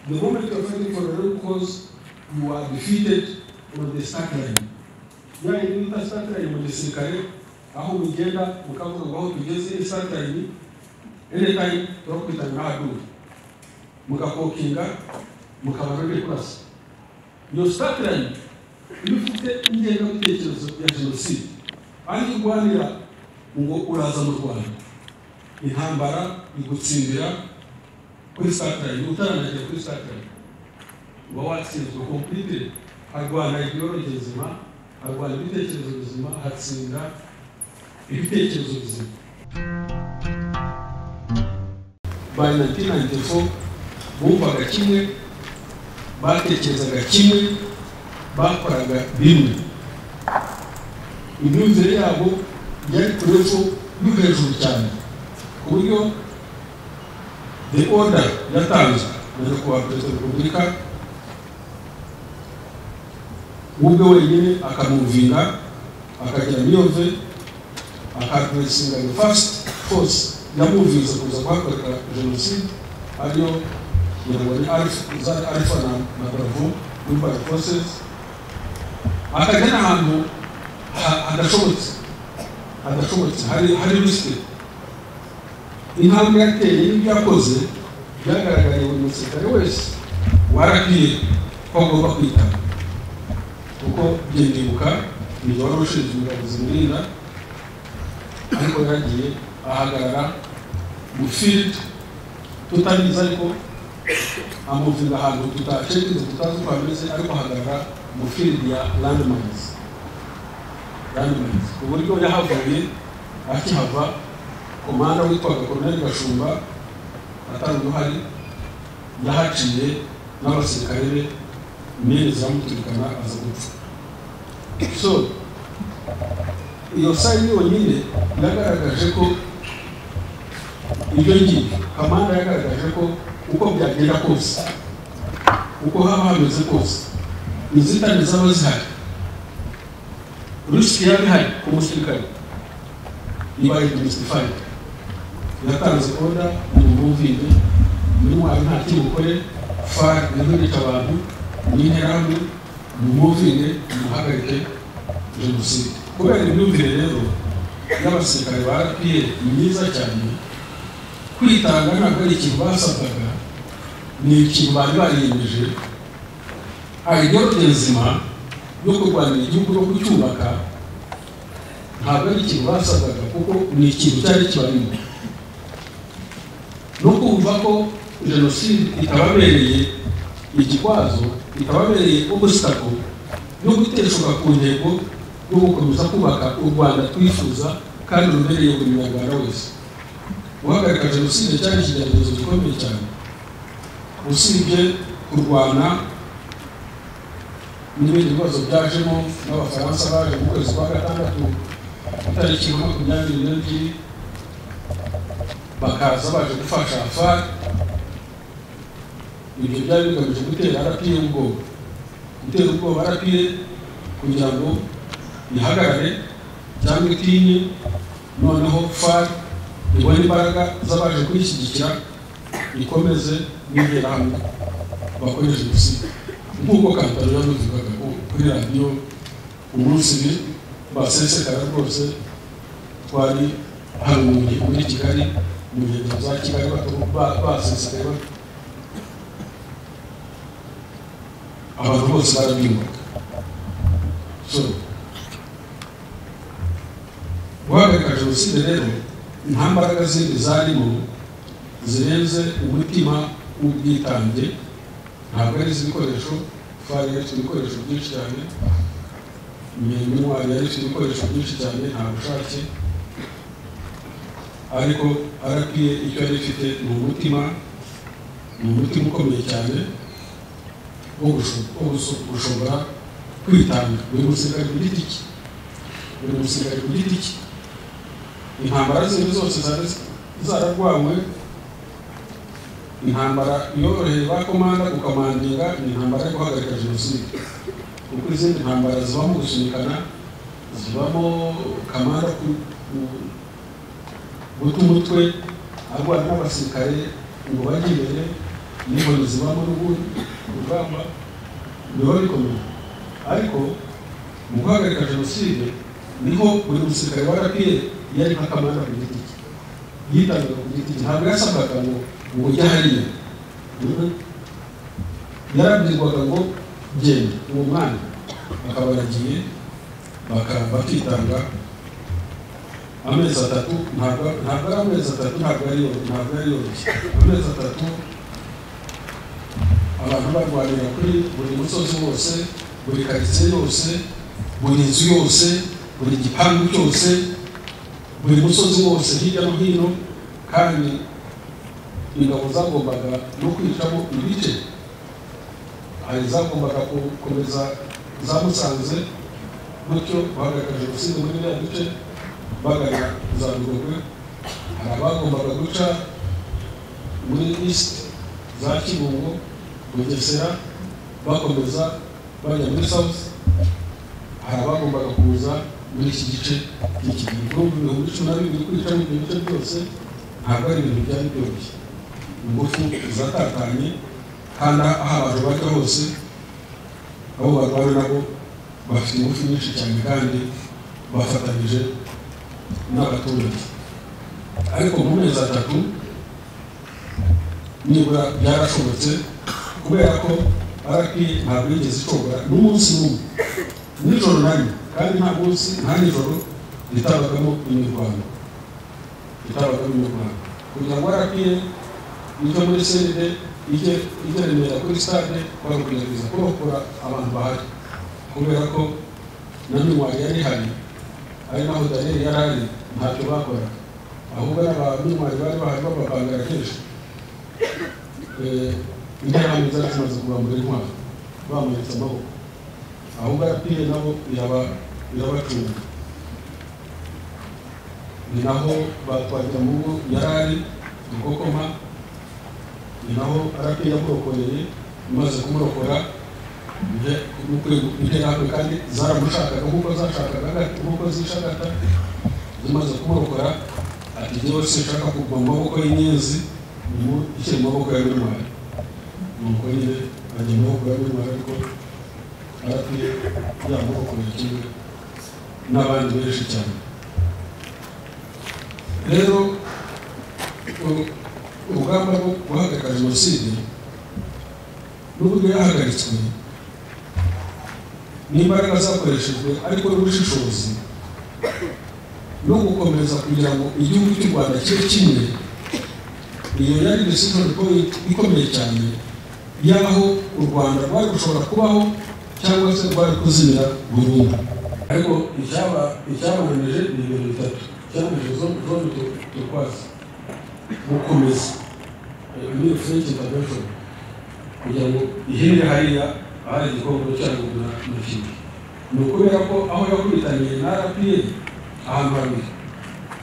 The moment you are fighting for a real cause, you are defeated on the start line. Yani niba start line mu gisirikare aho mugenda mukavuga ngo aho tugeze start line any time turakwita ngadu mugakokinga mukaba ruri kurasa. Iyo start line iyo ufite ingengabitekerezo ya jenoside kandi urwanira ngo uraza mu Rwanda intambara igutsindira kuri satani utarangiye kuri satani uba watsinzwe kompiyuta arwana ideologi nzima arwana ibitekerezo bizima hatsinda ibitekerezo bizima by 1994 bumvaga kimwe batekerezaga kimwe bakoraga bimwe imyumvire yabo yari ku rwego rwo hejuru cyane ku buryo the order yatanzwe na nyakubahwa perezida wa repubulika ubwe wenyine akamwumvinga akagira miyove akapresinga the first force yamwumviriza kuza kuhakorera jenoside ariyo nyabari arifa na, na bravo muri by forces akajya n'ahantu hadashobotse hadashobotse hari risike intambwe yateye n'ibyakoze byagaragariye buri musirikare wese warakwiye ko agomba kwita kuko byendibuka ibyo wari ushinzwe ingabo zimurinda ariko yagiye ahagarara mu field tutabizi ariko amuvira ahantu tutacengeze tutazi uko hameze ariko ahagarara mu field ya landmines landmines ku buryo yahavuye akihava komanda witwaga koroneli gashumba atari uruhari yahaciye n'abasirikare be imyenda ziramuturikana aza gupfa so iyo sayi yonyine yagaragaje ko ibyo ngibyo kamanda yagaragaje ko uko byagenda kose uko haba hameze kose inzitane zaba zihari risiki yaba ihari ku musirikare ibaye demystified yatanze oda ni umuvide muri mwari nta kimukore far nihurika abantu n'interahamwe ni umuvide muhagarike jenoside kubera imyumvire rero y'abasirikare ba rpr ni myiza cyane kwitanga ntabwo ari ikintu basabwaga ni ikintu bari bariyemeje ideologe nzima yo kurwanira igihugu no kucyubaka ntabwo ari ikintu basabwaga kuko ni ikintu cyari kibarimo no kumva ko jenoside itababereye igikwazo itababereye ubusitako no guteshuka ku ntego yo gukomeza kubaka u rwanda twifuza kandi rubereye buri munyarwanda wese guhagarika jenoside cyari ikigeragezo gikomeye cyane usibye kurwana n'ibindi bibazo byajemo n'abafaransa baje mu kwezi kwa gatandatu itariki makumyabiri n'ebyiri bakaza baje gufasha fari ibyo byari bigamije gutera rapiye ubwoba gutera ubwoba rapiye kugira ngo ihagarare cyangwa itinye noneho fari ibone imbaraga z'abaje kuyishyigikira ikomeze n'interahamwe bakore jenoside nk'uko kampani yabivugaga kuri radiyo umunsi basesekara rwose twari hari umujyi muri kigali mu nkengero za kigali basesekaye abantu bose barabyumvaga so guhagarika jenoside rero nta mbaraga zindi zarimo zirenze umutima w'ubwitange ntabwo ari izi bikoresho twari yaretse ibikoresho byinshi cyane imirimo yaretse ibikoresho byinshi cyane nta bushake ariko arapiye icyo yari ifite ni umutima ni umutima ukomeye cyane wo gushobora kwitanga buri musirikare ku giti cye buri musirikare ku giti cye intambara zindi zose zari zararwawe intambara yoroheye ba komanda gukomandinga ni intambara yo guhagarika jenoside kuko izindi ntambara zibamo gusunikana zibamo kamara guta umutwe arwana n'abasirikare ngo bajye imbere n'imbozi zibamo n'ubundi urugamba biba bikomeye ariko mu guhagarika jenoside niho buri musirikare wa rpa yari nka kamanda ku giti cye yitangaga ku giti cye ntabwo yasabwaga ngo ngo ujye hariya yarabwirwaga ngo genda uwo mwanya bakaba baragiye baka- bakitanga amezi atatu ntabwo ntabwo ari amezi atatu ntabwo ari yoroshye ntabwo ari yoroshye amezi atatu abantu barwanira kuri buri musozi wose buri karitsiye yose buri nzu yose buri gipangu cyose buri musozi wose hirya no hino kandi ingabo zagombaga no kwicamo ibice hari izagombaga ku- komeza zamusanze gutyo bahagarika jenoside muri biriya duce bagana za rugogwe hari abagombaga guca muri east za kibungo bugesera bakomeza bajya muri south hari abagombaga kuza muri iki gice iki gihugu ibihumbi cumi na bibiri kwicamo ibyo bice byose ntabwo ari ibintu byari byoroshye ingufu zatatanye kandi aho abantu bajya hose abo barwaye nabo bafite ingufu nyinshi cyane kandi bafatanyije n'abaturage ariko mu mezi atatu nibura byarashobotse kubera ko araki ntabwo yigeze ishobora n'umunsi n'umwe nijoro nanyu kandi nta munsi nta nijoro ritabagamo imirwano ritabagamo imirwano kugira ngo araki ijya muri seride ijye ijya remera kuri stade bagerageza kurokora abantu bahari kubera ko na minywa yari ihari ari naho daniyeli yari ari ntacyo bakoraga ahubwo ari abaminywayi bari bahari babavangara kenshi Eh, interahamwe zari zimaze kubambura intwaro bamuritse amaboko ahubwo arapiye nabo iraba irabacunga ni naho batwarira mu ngo yari ari gukokoma ni naho arapiye yamurokoreye imaze kumurokora interahamwe kandi zaramushakaga nk'uko zashakaga agati nk'uko zishagata zimaze kumurokora ati njyewe sinshaka kugwa mu maboko y'inyenzi ubu ishyira mu maboko ya bintwari nuko nyine ajya mu maboko ya bintwari ariko aratuye yamaboko ya kimwe n'abandi benshi cyane rero u- urugamba rwo guhagarika jenoside n'uburyo yahagaritswe n'imbaraga zakoreshejwe ariko n'ubushishozi no gukomeza kugira ngo igihugu cy'u rwanda kibe kimwe iyo yari decision point ikomeye cyane y'aho u rwanda rwari gushobora kubaho cyangwa se rwari kuzimira burundu ariko icyaba icyabananije ni ibintu bitatu icyabananije zombi turwaza gukomeza muri french intervention kugira ngo ihere hariya ahari igikombe cyangwa na na kimwe ni ukubera ko aho yakubitaniye na rpa ahantu habiri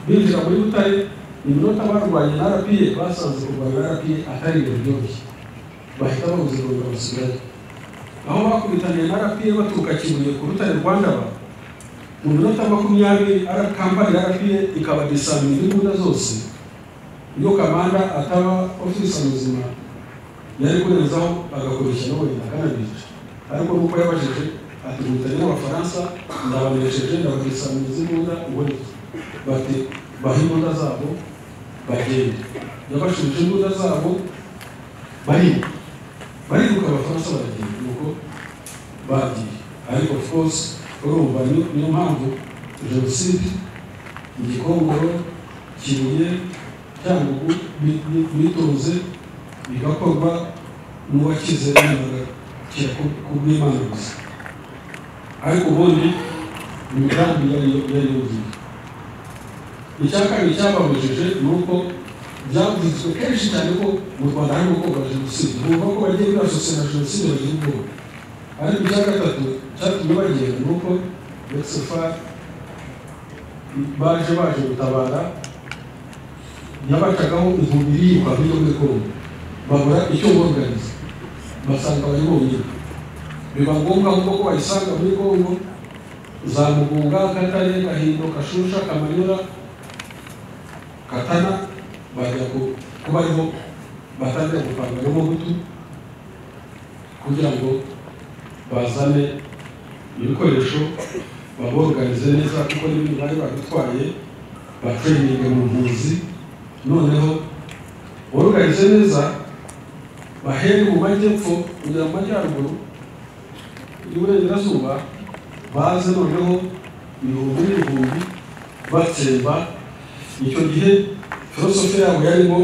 binjira muri butare iminota barwanye na rpa basanze kurwanya na rpa atari ibintu byoroshye bahita babuze ngo basigaye aho bakubitaniye na rpa baturuka kibuye ku rutare rwa ndaba mu minota makumyabiri ara- kampani ya rpa ikabadisamira imbunda zose iyo kamanda ataba ofisa muzima yari kurenzaho agakoresha nawe akanabica ariko nuko yabajije ati guhitanye n'abafaransa ndabanesheje ndabadisamira imbunda ubundi bati baha imbunda zabo bagenda yabashubije imbunda zabo bariruka bariruka abafaransa baragenda nuko bagiye ariko of course urumva niyo niyo mpamvu jenoside igikongoro kibuye cyangugu bi- bi- bitonze bigakorwa n'uwakize yanaga kubw'imana gusa ariko ubundi imigambi yari yari yuzuye icya kabiri cyababujije ni uko byavuzwe kenshi cyane ko mu rwanda harimo gukorwa jenoside bumva ko bagiye bibasose na jenoside bagira ubwoba ariko icya gatatu cyatumye bagenda ni uko betsefa baje baje gutabara yabacagaho inkumbi yiruka muri yombi kongo babura icyo bongariza basanga bari bonyine biba ngombwa ahubwo ko bayisanga muri kongo za mugunga katare gahindo kashusha kamanyura katana bajya ku- kuba ariho batangire gupanga n'umuhutu kugira ngo bazane ibikoresho baboganize neza kuko n'ibintu bari badutwaye batereninge mu mpunzi noneho boganize neza bahere mu majyepfo kujya mu majyaruguru y'uburengerazuba baze noneho ibihumbi n'ibihumbi batsemba icyo gihe filosofe yabo yarimo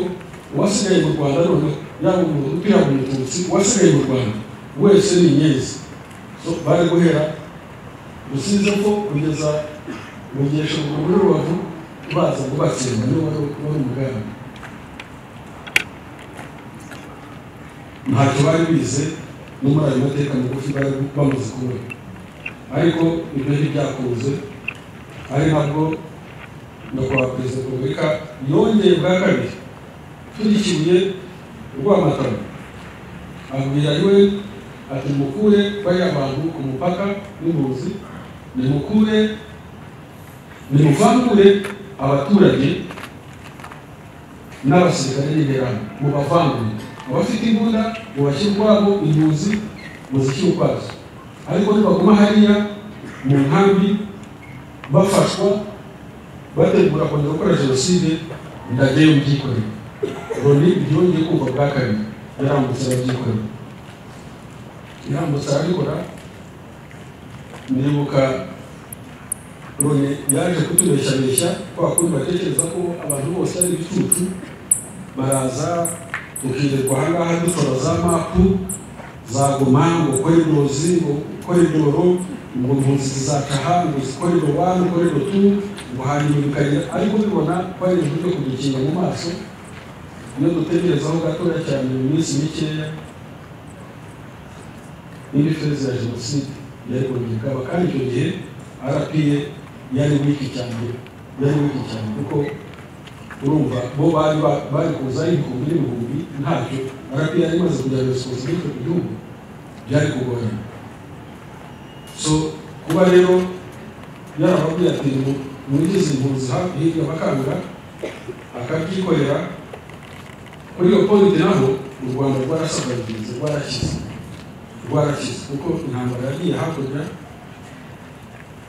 uwasigaye mu rwanda noneho yaba umuhutu yaba umututsi uwasigaye mu rwanda wese ni inyenzi So, bari guhera rusize ko kugeza mu nyeshuruguru muri rubavu baza ngo batsemba niba wari umugambi ntacyo bari bize no muri ayo mateka magufi bari bamaze kubona ariko ibyo ntibyakunze ari nabwo nyakubahwa perezida wa repubulika yongeye bwa kabiri tugikibuye urw'amatama abwira yuwe ati mukure bariya bantu ku mupaka n'impunzi nimukure nimuvangure abaturage n'abasirikare n'interano mubavangure abafite imbunda mubashyire ukwabo impunzi muzishyire ukwazo ariko nibaguma hariya mu nkambi bafashwa bategura kongera gukora jenoside ndageyo mubyikorere loni byongeye kumva bwa kabiri yarambutse arabyikorera yarambutse arabikora ndibuka loni yaje kutubeshyabeshya kwa kundi batekereza ko abantu bose ari ibicucu baraza tukirirwa ahangaha dukora za mapu za goma ngo koridozi ngo koridoro ngo impunzi zizataha ngo koridoro wani koridoro tu ngo hanyuma bikagera ariko bibona ko ari ibintu byo kudukinga mu maso iyo dutegerezaho gatoya cyane mu minsi mikeya indi feza ya jenoside yari mu bikaba kandi icyo gihe arapiye yari wiki cyane yari wiki cyane kuko urumva bo bari ba- bari kuza ari ibihumbi n'ibihumbi ntacyo arapiye yari imaze kujya responsibility ku gihugu byari kugorana so kuba rero yarababwiye ati mwigize impunzi ha- hirya bakanga akabyikorera kuri iyo polite naho u rwanda rwarasabwa rugenzi rwarashyize rwarashyize kuko intambara yagiye hakurya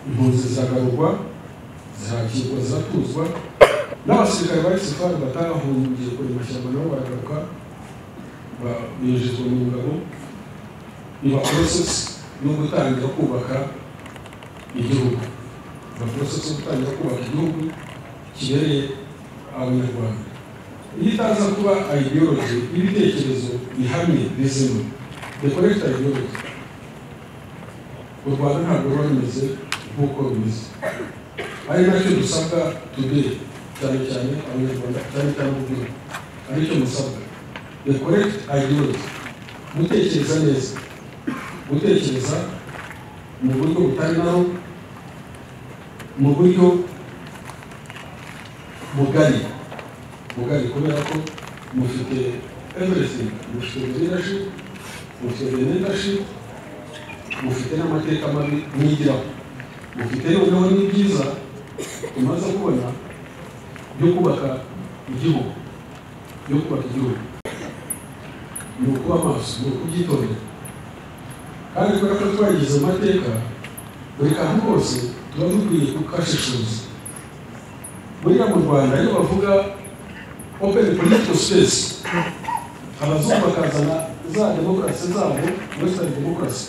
impunzi ziragarurwa zirakirwa ziratuzwa n'abasirikare ba isifa batahungiye kure mashyamba nabo baragaruka ba- binjizwa mu ngabo iba porosesi yo gutangira kubaka igihugu iba porosesi yo gutangira kubaka igihugu kibereye abanyarwanda iyo itaza kuba ideology ibitekerezo bihamye bizima dekorekita ideology u rwanda ntabwo ruba rumeze nk'uko rumeze ari nacyo dusabwa today cyane cyane abanyarwanda cyane cyane urubyiruko aricyo musabwa dekorekita ideology gutekereza neza gutekereza mu buryo butari naho mu buryo bugari ubwari kubera ko mufite everything mufite leadership mufite leadership mufite n'amateka mabi mwigiraho mufite noneho n'ibyiza tumaze kubona byo kubaka igihugu byo kubaka igihugu ni ukuba amaso ni ukubyitondera kandi kubera ko twagize amateka buri kantu kose tuba dukwiye kukashishuza buriya mu rwanda iyo bavuga open political space abazungu bakazana za demokarasi zabo western demokarasi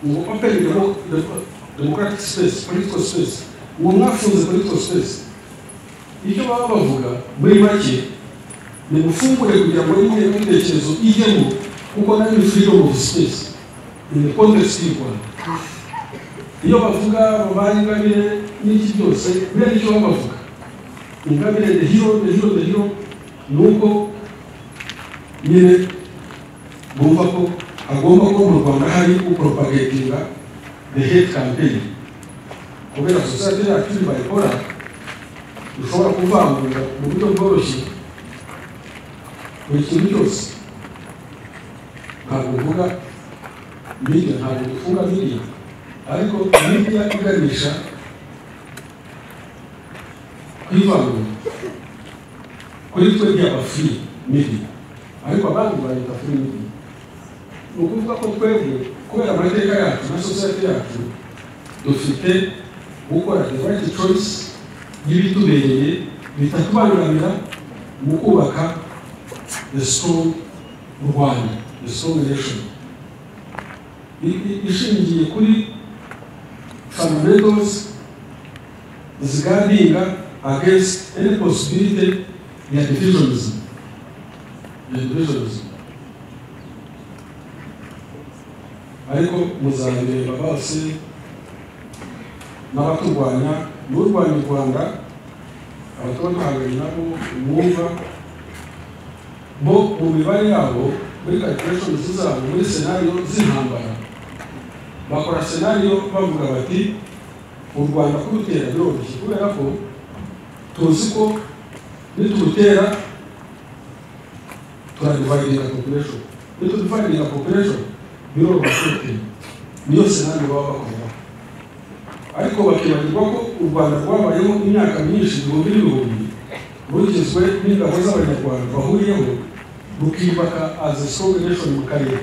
ngo open demo- demo- democratic space political space ngo mwafunze political space icyo baba bavuga muri make ni mufungure kugira ngo imwe n'ibitekerezo ijyemo kuko nayo ni freedom of space in the context y'u rwanda iyo bavuga babaye ingabire n'iki byose biriya nicyo baba bavuga ingabire the hero the hero the hero nuko nyine bumva ko hagomba kuba mu rwanda hari upropagatinga the hate campaign kubera sosiyete yacu bayikora dushobora kuvangura mu buryo bworoshye buri kintu cyose ntabwo mvuga media ntabwo dufunga media ariko media iganisha kwivangura kuri twebwe abafuri mibi ariko abandi bayita furidi ni ukuvuga ko twebwe kubera amateka yacu na sosiyete yacu dufite gukora the right choice y'ibitubereye bitatubangamira mu kubaka the strong rwanda the strong nation I- i- ishingiye kuri fundamentals zigardinga against any possibility ya divisionism ya divisionism ariko muzabireba bose n'abaturwanya n'urwanya u rwanda abatuba duhanganye nabo mwumva bo mu mibare yabo muri calculations zabo muri senariyo z'intambara bakora senariyo bavuga bati u rwanda kurutera biroroshye kubera ko tuzi ko niturutera turadividinga population nitudividinga population biroroshye niyo senari baba bakora ariko bakibagirwa ko u rwanda rwabayeho imyaka myinshi ibihumbi n'ibihumbi rugizwe n'ingabo z'abanyarwanda bahuriyeho rukiyubaka as a strong nation mu karere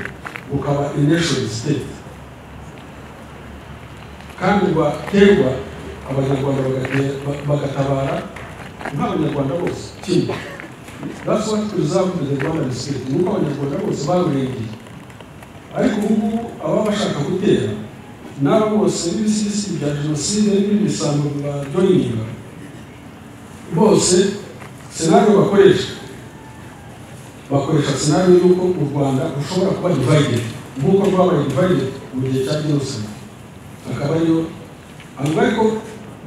rukaba a nation state kandi rwaterwa abanyarwanda bagate- ba- bagatabara nk'abanyarwanda bose kimwe that's what preserved the rwandan state ni uko abanyarwanda bose barengeye ariko ubu ngubu ababa bashaka gutera n'abo bose n'ibisigisigi bya jenoside n'ibindi bisambo bajoyininga bose senariyo bakoresha bakoresha senariyo y'uko u rwanda rushobora kuba divided nk'uko rwabaye divided mu gihe cya jenoside akaba ariyo avuga ko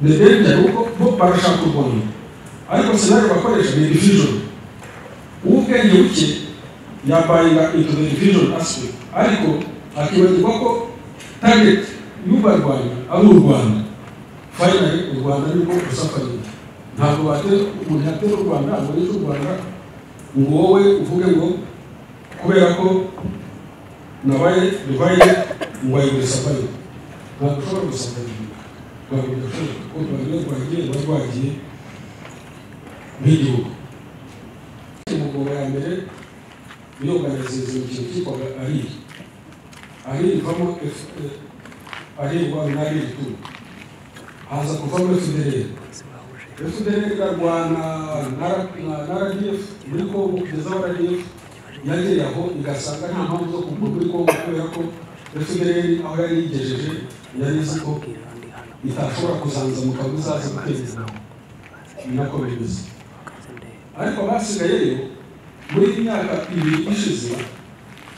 the danger ni uko bo barashaka u rwanda ariko senariyo bakoresha ni division uw'ubwenge buke yabayinga into the division aspect ariko akibagirwa ko target y'ubarwanya ari u rwanda finally u rwanda nibwo rusafarira ntabwo batera umuntu yatera u rwanda ngo yice u rwanda ngo wowe uvuge ngo kubera ko nabaye divaye ngo ayigure safari ntabwo ushobora gusafarira ntabwo bidashoboka kuko rwanda rwagiye ruba rwagiye nk'igihugu umugabo ya mbere yunganiziza ikintu cyitwaga ariri ariri ivamo arirwa n'ariri tu haza kuvamo efudereri efudereri ikarwana na radiyefu muri kongo kugeza aho radiyefu yagera aho igasanga nta mpamvu zo kuguma muri kongo kubera ko efudereri aho yari yigejeje yari izi ko itashobora kuzanzamuka ngo izaze guteza nako bimeze ariko abasigaye rero muri iyi myaka ibiri ishize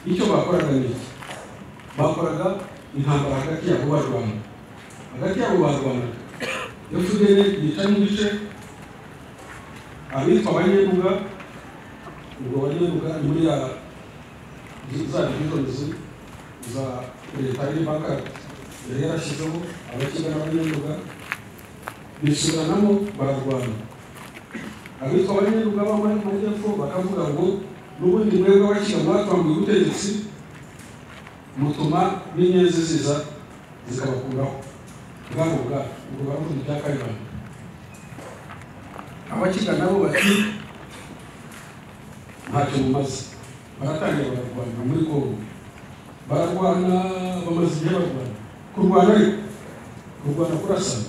icyo bakoraga ni iki bakoraga intambara hagati yabo barwana hagati yabo barwana efuperi yica n'ibice abitwa abanyebuga ubwo abanyebuga ni muri ya zi- za divisionizi za leta y'imipaka yari yarashyizeho abakiga n'abanyebuga bisubiranamo bararwana abitwa abanyeruga b'amajyepfo bakavuga ngo n'ubundi mwebwe abakira mwatwambuye ubutegetsi mutuma n'inyenzi ziza zikabakuraho bwabo bwabo ubwo baravuga ibya kayibanda abakiga nabo bati ntacyo mumaze baratangira bararwana muri kongo bararwana bamaze igihe barwana kurwana ariko kurwana kurasana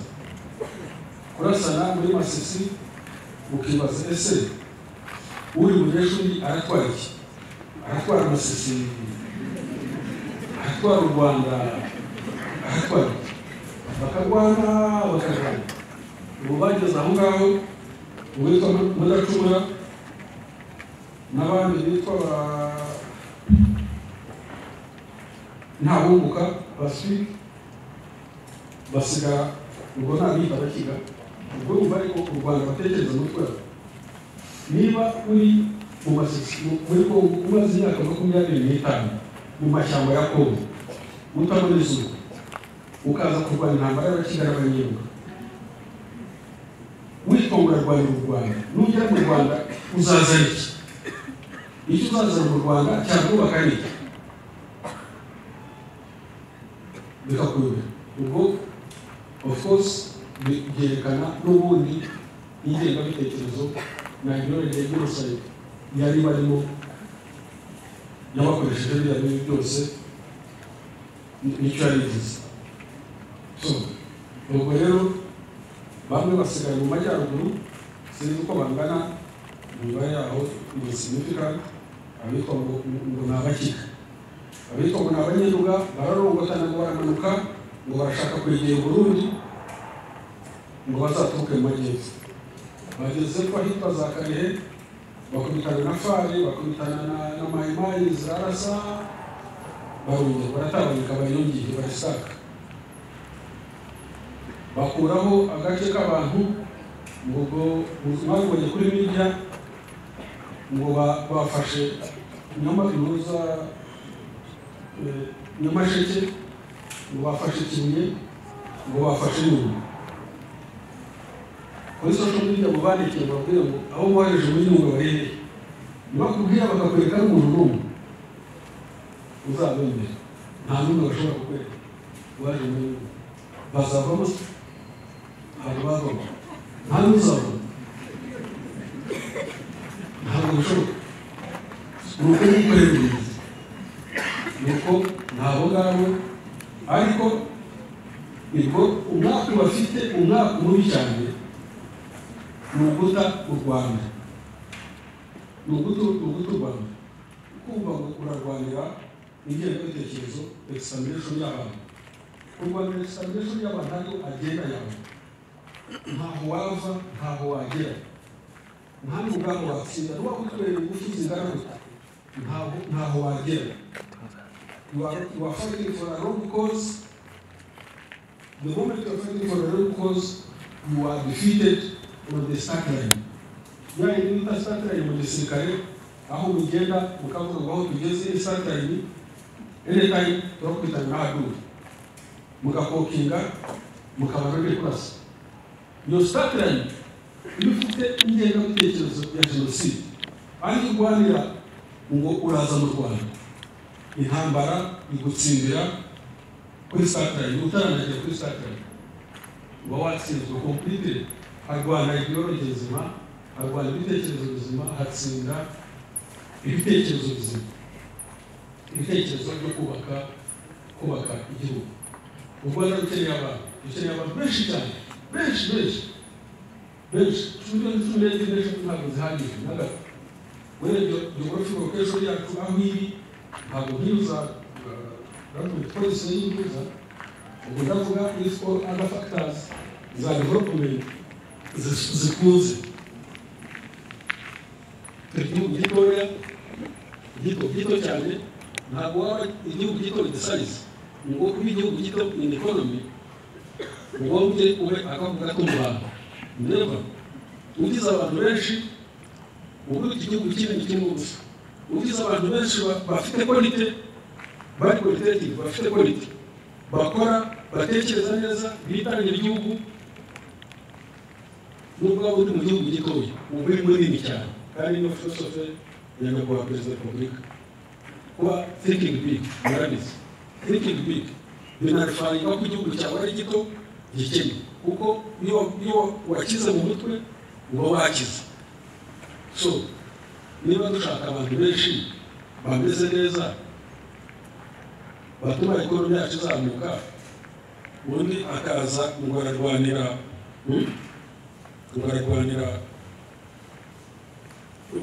kurasana muri masisi ukibaza ese uri munyeshuri aratwara iki aratwara amasisi aratwara u rwanda aratwara iki? bakarwana bakarwana ubu bageze aho ngaho uwitwa mudacumura n'abandi bitwa ba ntabunguka baswike basigara ubwo ntabita bakiga ubwo wumva ariko u rwanda batekereza umutwe wawe niba uri mu masisi muri kongo umaze imyaka makumyabiri n'itanu mu mashyamba ya kongo utabona izuba ukaza kurwanya intambara y'abakigana abanyiruka witwa ngo urarwanira u rwanda nugera mu rwanda uzazana iki icyo uzazana mu rwanda cyakubaka ni iki bikakuyobera ubwo of course bi- byerekana n'ubundi ingengabitekerezo na imyororere y'urusayiro yari barimo yabakoresheje biriya bibi byose ni- nicyo yarigize so ubwo rero bamwe basigaye mu majyaruguru sinzi uko bangana imibare yaho ni significant abitwa ngo ngo ni abakika abitwa ngo ni abanyiruga bararongotana ngo baramanuka ngo barashaka kwegera burundi ngo bazaturuke mu majyepfo bageze ko ahitwa za karehe bakubitana na fari bakubitana na- na mayimayi zirarasa barunze barataboneka bariyongiye barasaka bakuraho agace k'abantu ngo babonye kuri media ngo ba- bafashe nyuma bihuza eh, nyamasheke ngo bafashe kibuye ngo bafashe nyuma kuri social media mu bandikiye bababwira ngo abo bohereje muri nyungwe barebe ntibakubwira bakakwereka n'umuntu n'umwe uzabemera nta n'umwe bashobora kukwereka waje muri nyungwe bazavamo se ntabwo bavamo nta n'uzavamo ntabwo bishoboka ni uko yikorera ubuyobozi ni uko ntabo ngabo ariko nibwo umwaka bafite umwaka mubi cyane ni uguta u rwanda ni uguta ni uguta u rwanda kumva ngo urarwanira ingengabitekerezo examination y'abantu kurwanira examination y'abantu ariyo agenda yawe ntaho wava ntaho wagera nta n'umugambi watsinda niba kutwerera ingufu zingana gutya ntaho ntaho wagera You are- you are fighting for a wrong cause the moment you are fighting for a wrong cause you are defeated on the start line yaani nita start line mwenye serikali aho mugenda mukavuga ngo aho tugeze iyi start line anytime turakubitana n'abaduri mugakokinga mukaba muri kurasa iyo start line iyo ufite ingengabitekerezo ya jenoside ariko urwanira ngo uraza mu rwanda intambara igutsindira kuri start line utaranagera kuri start line uba watsinzwe kompiyutere harwana ideology nzima harwana ibitekerezo bizima hatsinda ibitekerezo bizima ibitekerezo byo kubaka kubaka igihugu u rwanda rukeneye abantu rukeneye abantu benshi cyane benshi benshi benshi miliyoni cumi n'ebyiri n'eshatu ntabwo zihagije na gato urebye geography location yacu aho iri ntabwo nk'iza government policy y'ingiza ubwo ndavuga if all other factors za development zi- zikunze igihugu gitoya gito gito cyane ntabwo waba igihugu gito in size ngo kuba igihugu gito in economy ngo ujye ube akavuga ko u rwanda never ugize abantu benshi ubu igihugu kinini kirimo ubusa ugize abantu benshi ba- bafite quality bari qualitative bafite quality bakora batekereza neza bitangira igihugu nubwo waba uri mu gihugu gitoya uba uri munini cyane kandi niyo philosophe ya nyakubahwa perezida wa repubulika kuba thinking big murabizi thinking big binarifanga ko igihugu cyawe ari gito gikennye kuko iyo iyo wakize mu mutwe uba wakize so niba dushaka abantu benshi bameze neza batuma ekonomi yacu izamuka undi akaza ngo ararwanira hmm? ngo ararwanira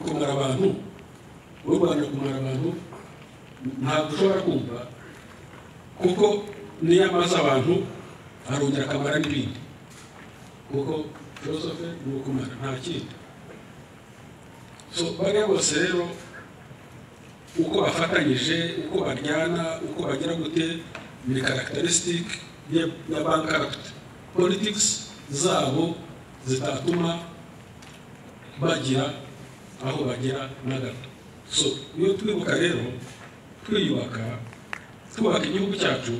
kumara abantu urwanira kumara abantu ntabwo ushobora kumva kuko niyo amaze abantu arongera akamara n'ibindi kuko filosofe ni ukumara nta kindi so bariya bose rero uko bafatanyije uko baryana uko bagira gute ni karagitarisitike ya ya bankaruti politikisi zabo zitatuma bagira aho bagera na gato so iyo twibuka rero twiyubaka twubaka igihugu cyacu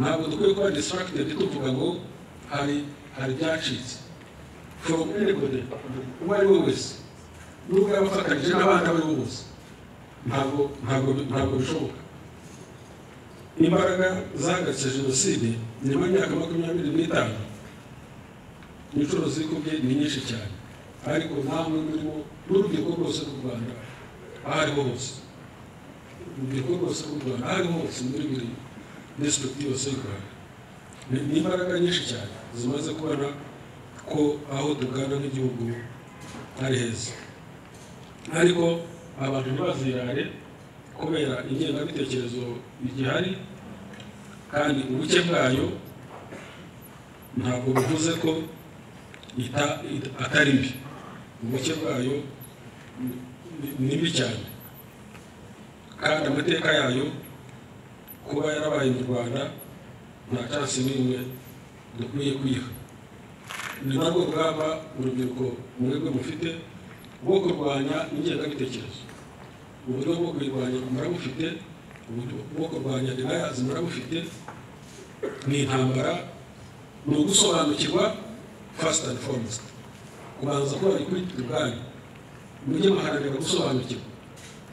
ntabwo dukwiye kuba disitiragitedi tuvuga ngo hari hari ibyacitse from anybody uwo ari we wese nubwo yaba afatanyije n'abandi abo ari bo bose ntabwo ntabwo ntabwo bishoboka imbaraga zahagaritswe jenoside nyuma y'imyaka makumyabiri n'itanu inshuro zikubye ni nyinshi cyane ariko nta n'umwe muri bo n'urubyiruko rwose rw'u rwanda aho ariho hose mu gikorwa kose k'u rwanda aho ariho hose muri buri desiputi yose y'u rwanda ni ni imbaraga nyinshi cyane zimaze kubona ko aho tugana nk'igihugu ari heza ariko abantu ntibazirare kubera ingengabitekerezo igihari kandi ubuke bwayo ntabwo bivuze ko ita- ita- atari mbi ubuke bwayo ni- ni- ni mbi cyane kandi amateka yayo kuba yarabaye mu rwanda nta cyasi n'imwe dukwiye kuyiha ni narwo rugamba urubyiruko mwebwe mufite rwo kurwanya ingengabitekerezo uburyo bwo kuyirwanya murabufite uburyo bwo kurwanya deniyazi murabufite ni intambara ni ugusobanukirwa fasita andi fomusita kubanza kuba kuri turwanya mujye muharanira gusobanukirwa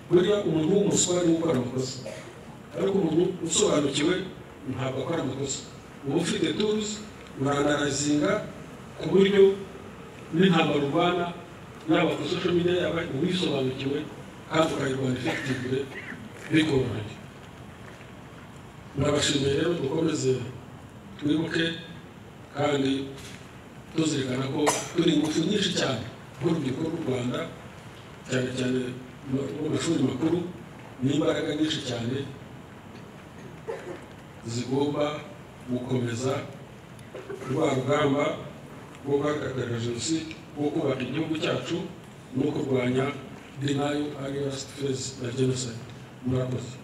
burya umuntu w'umuswa niwe ukora amakosa ariko umuntu usobanukiwe ntabwo akora amakosa uba ufite turuzi urandarazinga ku buryo n'intambara urwana yaba ku social media yaba uwisobanukiwe kandi ukayirwanya ifite bikoroheye ndabashimiye rero dukomeze twibuke kandi tuzirikana ko turi ingufu nyinshi cyane nk'urubyiruko rw'u rwanda cyane cyane mu mashuri makuru n'imbaraga nyinshi cyane zigomba gukomeza rwa rugamba rwo guhagarara jenoside rwo kubaka igihugu cyacu no kurwanya denial ariyasifezi na jenoside murakoze